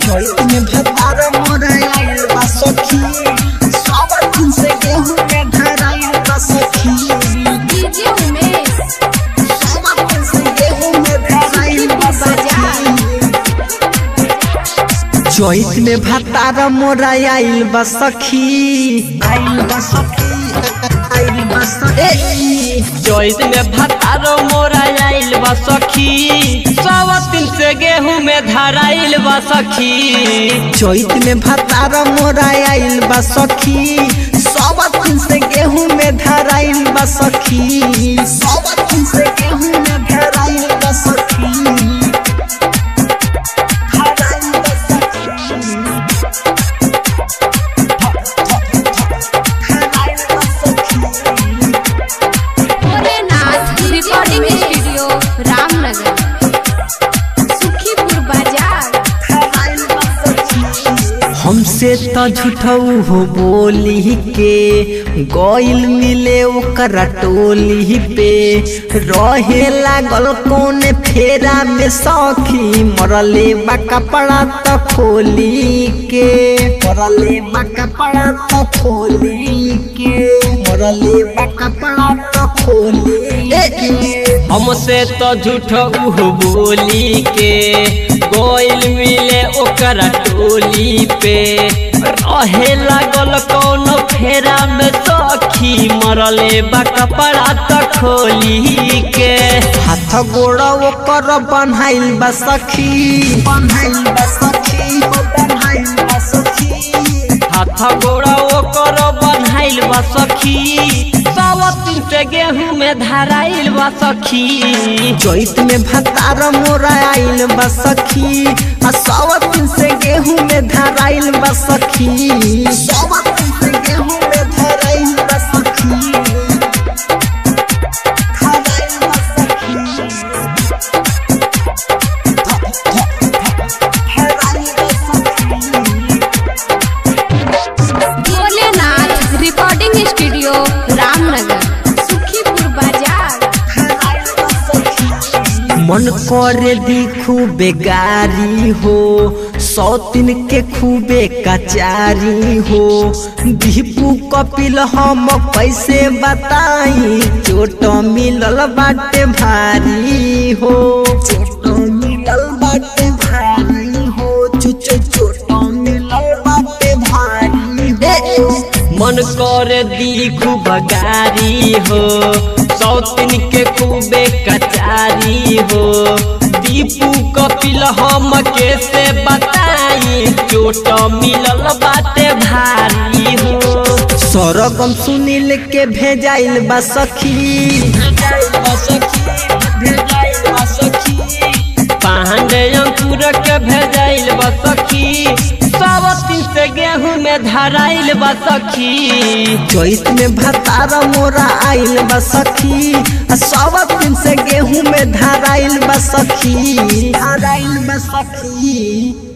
चैत में भतार मोरा आइल बा सखी सब दिन से गेहूं में धराइल बा सखी डीजे उमेश सब दिन से गेहूं में धराइल बा सखी चैत में भतार मोरा आइल बा सखी आइल बा सखी आइल बा सखी चैत में भतारो मोरा आइल बा सखी सब दिन से गेहूं में धराइल बा सखी चैत में भतार मोरा आइल बा सखी सब दिन से गेहूं में धराइल बा सखी सब दिन से गेहूं में धराइल बा सखी धराइल बा सखी। धराइल बा सखी। भोलेनाथ रिकॉर्डिंग स्टूडियो रामनगर सुखीपुर बाजार हमसे तो झूठऊ हो बोली के गइल मिले ओकरा टोली पे रहे लागल कौन फेरा में सखी मरले बा कपड़ा तो खोली के मरले बा कपड़ा तो खोली के मरले बा कपड़ा तो खोली के हमसे तो झूठ उह बोली के गोइल मिले ओकरा टोली पे रहे लागल कौन फेरा में सखी मरले बा कपड़ा तो खोली के हाथ गोड़ ओकर बन्हाइल बा सखी बन्हाइल बा सखी बन्हाइल बा सखी हाथ गोड़ा ओकर बन्हाइल बा सखी सब दिन से गेहूं में धराइल बा सखी चैत में भतार मोरा आइल बा सखी आ सब दिन से गेहूं में धराइल बा सखी सब दिन से गेहूं में धराइल बा सखी धराइल बा सखी धराइल बा सखी भोलेनाथ रिकॉर्डिंग स्टूडियो रामनगर सुखीपुर बाजार मन करे दी खूबे गारी हो सौतिन के खूबे कचारी हो दीपू कपिल हम कैसे बताई चोट मिलल बाटे भारी हो चोट मिलल बाटे भारी हो चुच चोट मिलल बाटे भारी हो मन कर दी खूब गारी हो सौतिन के खूबे कचारी हो दीपू कपिल हम कैसे बताई चोट मिलल बाटे भारी हो सरगम सुनील के भेजाइल बा सखी पांडे अंकुर के भेजाइल बा सखी सब दिन से गेहूं में धराइल बा सखी चैत में भतार मोरा आइल बा सखी आ सब दिन से गेहूं में धराइल बा सखी धराइल बा सखी